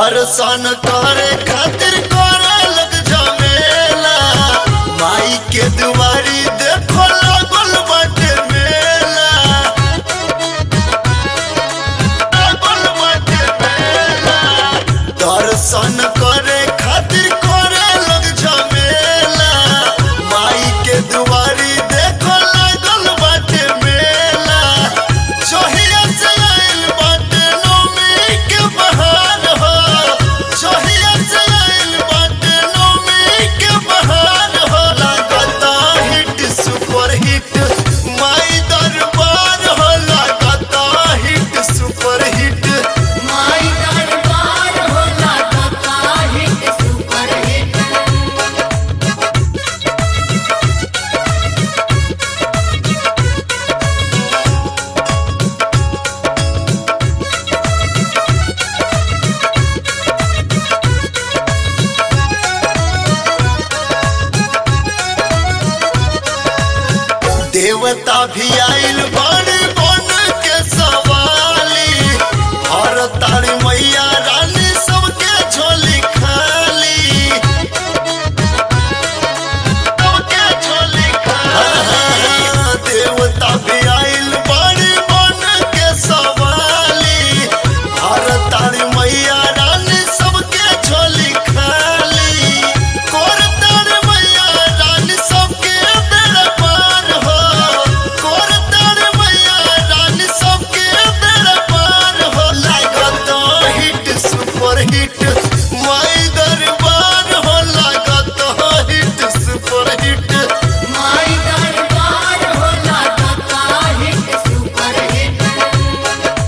दर्शन करे खातिर करे लग जमेला माई के दुआरी देखो लागल बाटे मेला लागल बाटे मेला दर्शन करे खातिर करे लग जमेला माई के दुआरी देखो लागल बाटे मेला जहिया से आइल बाटे नौमी के बहार हो जहिया से आइल बाटे नौमी के बहार हो लागता हिट सुपर हिट माई दरबार हो लागता हिट सुपर हिट माई दरबार होला कका हिट सुपर हिट देवता भी आइल बड़ बन के सवाली हर तारी मैया रानी सबके झोली खाली सबके झोली खाली देवता भी आइल बड़ बन के सवाली हर तारी मैया रानी सबके झोली खाली कोर तारी मैया रानी सबके बेड़ा पार हो कोर तारी मैया रानी सबके बेड़ा पार हो लागत हिट सुपर हिट माई दरबार हो लागत हिट सुपर हिट माई दरबार होला कका hit super hit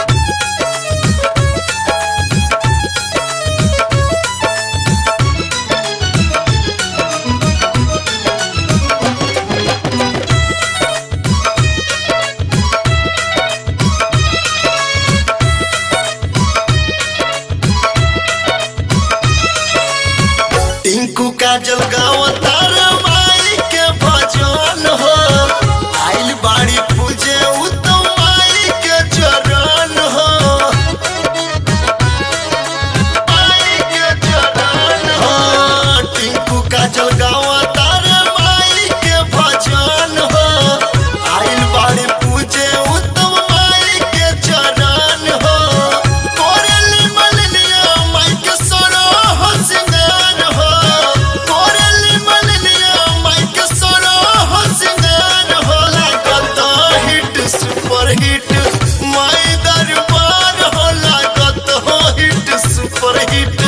Tinku Kajal गाँव तार माई के भजन हो आइल बाड़ी पूजे उत्तम माई के चरण हो माई के चरण हो टिंकू काजल गाँव तार माई के भजन हो आइल बाड़ी पूजे उत्तम माई के चरण हो कोरली मलनिया माई के सोरो हो सिंगार हो कोरली मलनिया माई के सोरो हो सिंगार हो लागत हिट सुपर हिट माई दरबार हो लागत हिट सुपर हिट